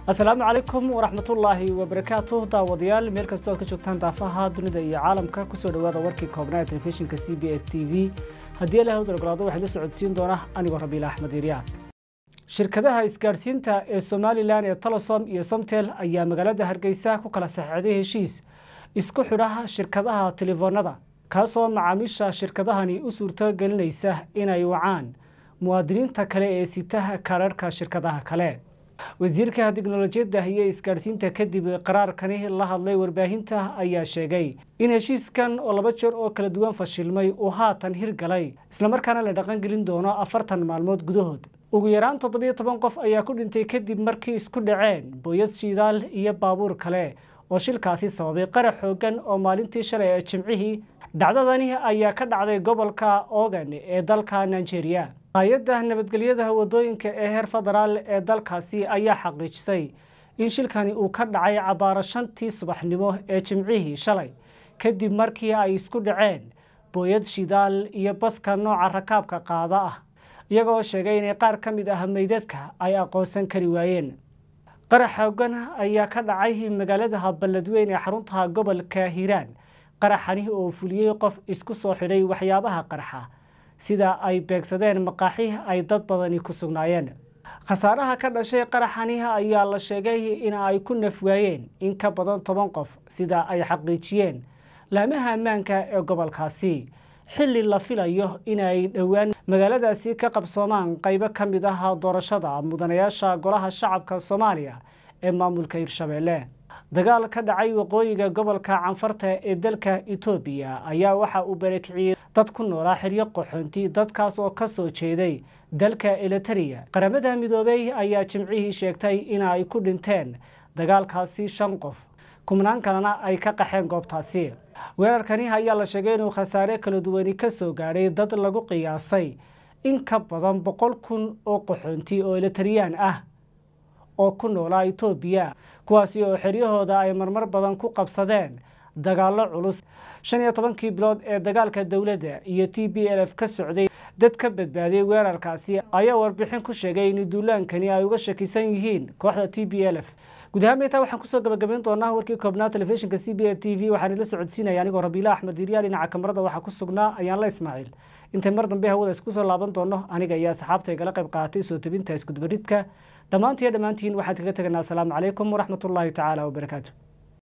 asalaamu calaykum waraxmatullaahi wabarakaatu daawadayaal meel kastoo aad ka joogtaan daafaha dunida iyo caalamka kusoo dhawaada warkii koobnaa ee telefishinka c b a t v haddii ilahay u dalgalaado waxay la socodsiin doona anigoo rabiila axmed iiryaa shirkadaha isgaadhsiinta ee somalilan ee talosom iyo somtel ayaa magaalada hargeysa ku kala saxeixday heshiis isku xidha shirkadaha telefoonada kaasoo macaamiisha shirkadahani u suurto gelinaysa inay wacaan muwaadiniinta kale ee sitaha kaararhka shirkadaha kale wasiirka tiknolojiyadda iyo isgaadhsiinta kadib qaraarkani la hadlay warbaahinta ayaa sheegay in heshiiskan oo laba jeer oo kala duwan fashilmay uu haatan hirgalay islamarkaana la dhaqangelin doono afartan maalmood gudahood ugu yaraan toddobiyo toban qof ayaa ku dhintay kadib markii isku dhaceen booyad shidaal iyo baabuur kale oo shilkaasi sababay qarax xoogan oo maalintii shalay ee jimcihii dhacdadani ayaa ka dhacday gobolka ogan ee dalka nigeria hay-adda nabadgelyada wadooyinka ee heer federaal ee dalkaasi ayaa xaqiijisay in shilkani uu ka dhacay cabaaro shantii subaxnimo ee jimcihii shalay kadib markii ay isku dhaceen booyad shidaal iyo baska nooca rakaabka qaada ah iyagoo sheegay inay qaar ka mid ah meydadka ay aqoonsan kari waayeen qarax xoogan ayaa ka dhacay magaalada balladweyn ee xarunta gobolka hiiraan qaraxani oo fuliyey qof isku soo xidhay waxyaabaha qarxa sida ay beegsadeen maqaaxi ay dad badani ku sugnaayeen khasaaraha ka dhashay qaraxani ayaa la sheegay in ay ku nafwaayeen in ka badan toban qof sida ay xaqiijiyeen laamaha ammaanka ee gobolkaasi xilli la filayo inay dhowaan magaaladaasi ka qabsoomaan qaybo ka mid ah doorashada mudanayaasha golaha shacabka soomaaliya ee maamulka hirshabeelle dagaal ka dhacay waqooyiga gobolka canfarta ee dalka etoobiya ayaa waxa uu barakiciyey dad ku noolaa xeryo qaxoonti dadkaas oo ka soo jeeday dalka eliteria qaramada midoobey ayaa jimcihii sheegtay in ay ku dhinteen dagaalkaasi shan qof kumnaan kalena ay ka qaxeen goobtaasi weerarkani ayaa la sheegay inuu khasaare kala duwani ka soo gaadhay dad lagu qiyaasay in ka badan boqol kun oo qaxoonti oo elitariyaan ah oo ku noolaa etoobiya kuwaasi oo xeryahooda ay marmar badan ku qabsadeen dagaallo culus shan iyo tobankii bilood ee dagaalka dowladda iyo t b l f ka socday dad ka badbaadiyey weerarkaasi ayaa warbixin ku sheegay in duulaankani ay uga shakisan yihiin kooxda t b l f guud ahaan meetaa waxaan kusoo gabagabayn doonaa warkii koobnaa telefishinka c b a t v waxaan idla socodsiinaya anigoo rabiila axmed iryaa dhinaca kamarada waxaa ku sugnaa ayaan la ismaaciil intay mar dambe hawada isku soo laaban doono aniga iyo asxaabta igala qayb qaatay soo tebinta iskudubaridka dhammaantiiyo dhammaantiin waxaan kaga teganaa asalaamu calaykum waraxmatullaahi tacaala wabarakaatu